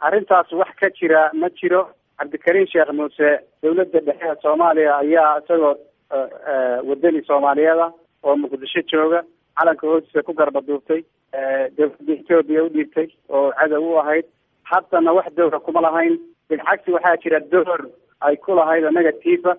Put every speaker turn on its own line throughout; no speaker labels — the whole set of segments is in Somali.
arrintaas wax ka jira ma jiro cabdikariin sheekh muuse dawladda dhexe ee soomaaliya ayaa isagoo wadani soomaaliyeeda oo muqdisho jooga calanka hoostiisa ku garba duubtay dawladda etoobiya u dhiibtay oo cadow u ahayd haddana wax dowra kuma lahayn bilcagsi waxaa jira door ay ku lahayd negativa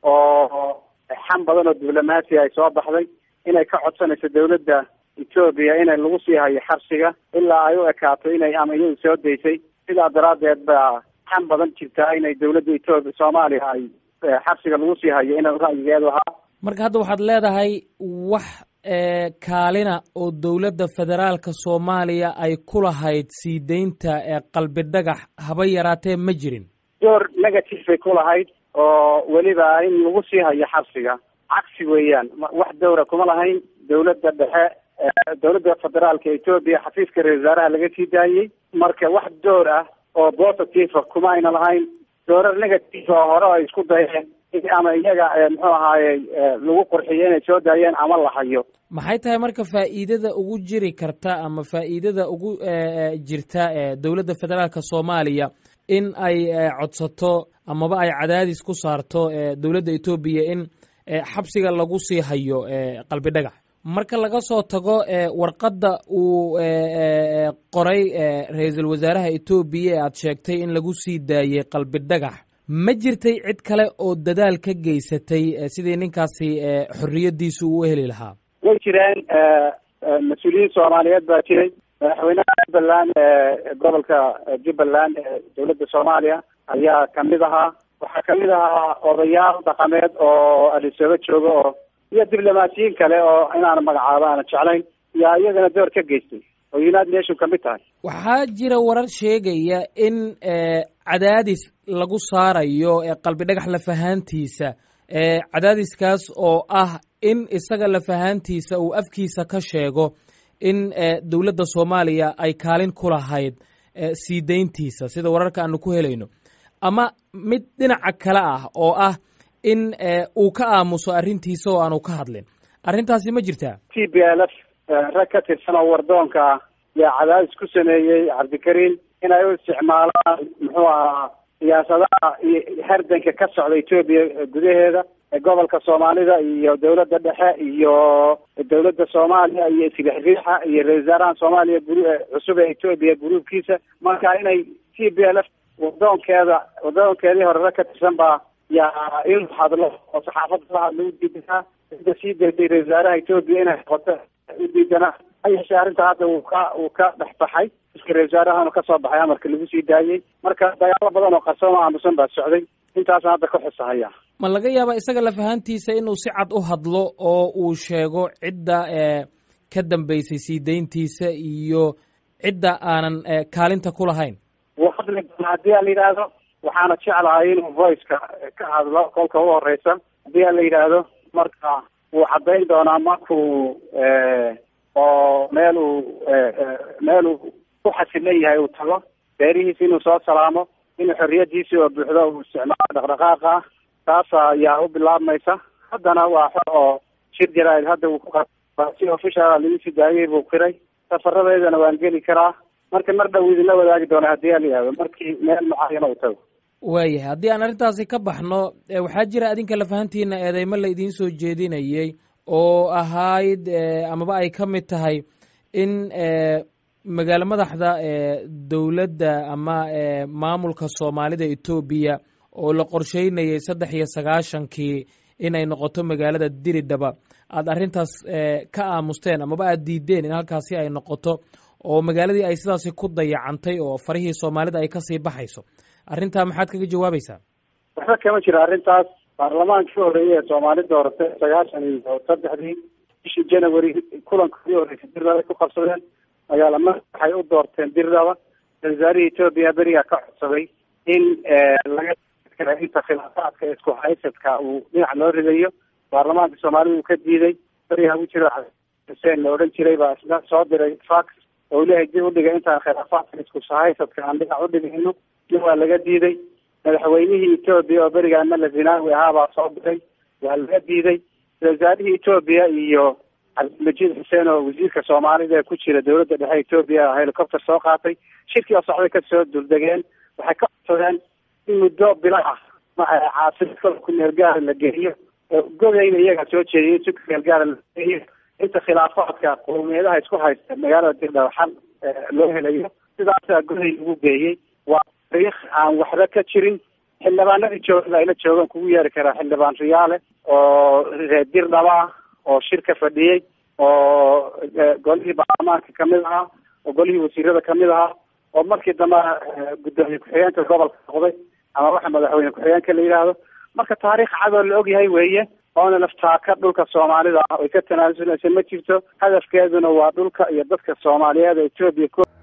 oo xam badan oo diblomaasi ay soo baxday inay ka codsanayso dawladda etoobiya inay lagu sii hayo xabsiga ilaa ay u ekaato inay ama iyadu soo daysay sidaa daraaddeed baa xam badan jirtaa inay dawladda etoobiya soomaaliya ay xabsiga lagu sii hayo inay ra'yigeedu ahaa
marka hadda waxaad leedahay wax kaalina oo dowladda federaalka soomaaliya ay ku lahayd sii deynta qalbi dhagax haba yaraatee ma jirin
door negative bay ku lahayd oo weliba in lagu sii hayo xabsiga cagsi weeyaan wax dowra kuma lahayn dawladda dhexe dawladda federaalka etoobiya xafiiska ra-isul wasaaraha laga sii daayey marka wax door ah oo positive kuma ayna lahayn doorar negative oo hore ay isku dayeen ama iyaga muxuu ahaaye lagu qurxiyo inay soo daayeen ama la hayo
maxay tahay marka faa'iidada ugu jiri karta ama faa'iidada ugu jirta dowladda federaalka soomaaliya in ay codsato amaba ay cadaadis ku saarto dowladda etoobiya in xabsiga lagu sii hayo qalbi dhagax marka laga soo tago warqadda uu qoray ra-iisul wasaaraha etoobiya ee aad sheegtay in lagu sii daayey qalbi dhagax ma jirtay cid kale oo dadaal ka geysatay sidii ninkaasi xorriyadiisu uu heli lahaa
way jireen mas-uuliyiin soomaaliyeed baa jiray madaxweynaha jubbaland gobolka jubbaland ee dowladda soomaaliya ayaa kamid ahaa waxaa kamid ahaa odayaal dhaqameed oo adisooba jooga oo iyo diblomaasiyiin kale oo inaan magacaabo aana jeclayn yaa iyagana door ka geystay oo united nation kamid tahay
waxaa jira warar sheegaya in cadaadis lagu saarayo qalbi dhagax lafahaantiisa cadaadiskaas oo ah in isaga lafahaantiisa uu afkiisa ka sheego in dowladda soomaaliya ay kaalin ku lahayd sii deyntiisa sida wararka aanu ku helayno ama mid dhinaca kale ah oo ah in uu ka aamuso arrintiisa oo aanu ka hadlin arrintaasi ma jirtaa
t b l f rag ka tirsan oo wardoonka ah yaa cadaadis ku sameeyey cabdikariin inay u isticmaalaan muxuu ahaa siyaasadaha iyo hardanka ka socda etoobiya gudaheeda gobolka soomaalida iyo dawladda dhexe iyo dawladda soomaaliya iyo isriixriixa iyo ra-isul wasaaraha soomaaliya cusub ee etoobiya gruubkiisa marka inay t b l f wadoonkeeda wadoonkeedii horere ka tirsan baa yaa inuu hadlo oo saxaafadda la hadlo u diidanaa ida sii daysay ra-isul wasaaraha etoobiya inay noqoto u diidanaa ha yeeshee arrinta hadda uu ka uu ka dhex baxay iska ra-isul wasaarahana kasoo baxay amarka lagu sii daayey marka dagaalo badan oo qarsooma aamusan baa socday intaasna hadda ka xusahaya
ma laga yaaba isaga lafahantiisa inuu si cad u hadlo oo uu sheego cidda ka dambeysay sii deyntiisa iyo cidda aanan kaalinta ku lahayn
wuu hadli doonaa haddii aan la yidhaahdo waxaana jeclahay inuu voiceka ka hadlo kolka u horeysa haddii aan la yidhaahdo marka wuu caddayn doonaa markuu oo meel uu meel uu ku xasilan yahay uu tago beerihiisa inuu soo salaamo inuu xorriyadiisii oo buuxdo uu isticmaalo dhaqdhaqaaqa ah taas ayaa u bilaabmaysa haddana waa xor oo shir jaraa'id hadda uu si official lagu sii daayey buu qiray safaradeedana waan geli karaa marka mar dhow idinla wadaagi doona haddii aan la yihahdo markii meel mucaayana uu tago
waayahay haddii aan arrintaasi ka baxno waxaa jira adinka lafahantiina eedeymo la idiin soo jeedinayey oo ahayd amaba ay ka mid tahay in magaalo madaxda dowladda ama maamulka soomaalida etoobiya oo la qorsheynayay saddex iyo sagaashankii inay noqoto magaalada diridhaba aada arrintaas ka aamusteen amaba aada diideen in halkaasi ay noqoto oo magaaladii ay sidaasi ku dayacantay oo farihii soomaalida ay kasii baxayso arrintaa maxaad kaga jawaabaysaa
waxba kama jiro arrintaas baarlamaankii horeeyey ee soomaali dooratay sagaashan iyo saddexdii bishii january kulankoodii horeysay dirdaba ku qabsadeen magaala madax waxay u doorteen dirdaba wasaarihii etoobiya berigaa ka codsaday in laga inta khilaafaadka isku haysadka uu dhinac loo ridayo baarlamaanka soomaalida uu ka diiday berigaa u jiro xuseen la odhan jiray baa isna soo diray fax oo lehay dib udhigay intaan khilaafaadka isku haysadka aan dhinac udhigayno in waa laga diiday madaxweynihii etoobiya oo berigaa mala zinaawi ahaa baa soo diray waa laga diiday wasaarihii etoobiya iyo cabdilmajiid xuseen oo wasiirka soomaalida ee ku jira dowladda dhexe etoobiya helicopter soo qaatay shirkii oo socday kasoo duldegeen waxay ka codsadeen in muddo bila ah caasimada kumeel gaara la geeyo godayna iyagaa soo jeediyay si kumeel gaara la geeyo inta khilaafaadka qowmiyadaha isku haysta magaalada dirdhaw xal loo helayo sidaasaa goday lagu geeyey waa taariikh aan waxba ka jirin xildhibaanadii joogada ayla joogaan kugu yeeri karaa xildhibaan riyaale oo reer dirdhaba ah oo shirka fadhiyey oo golihii baarlamaanka kamid ahaa oo golihii wasiirada kamid ahaa oo markii dambe guddoomiye ku-xigeenka gobolka noqday ama waxa madaxweyne ku-xigeenka la yidhaahdo marka taariikh cadoo la ogyahay weeye oona laftaaka dhulka soomaalida ah oy ka tanaasuleysa ma jirto hadafkeeduna waa dhulka iyo dadka soomaaliyeed ee etoobiya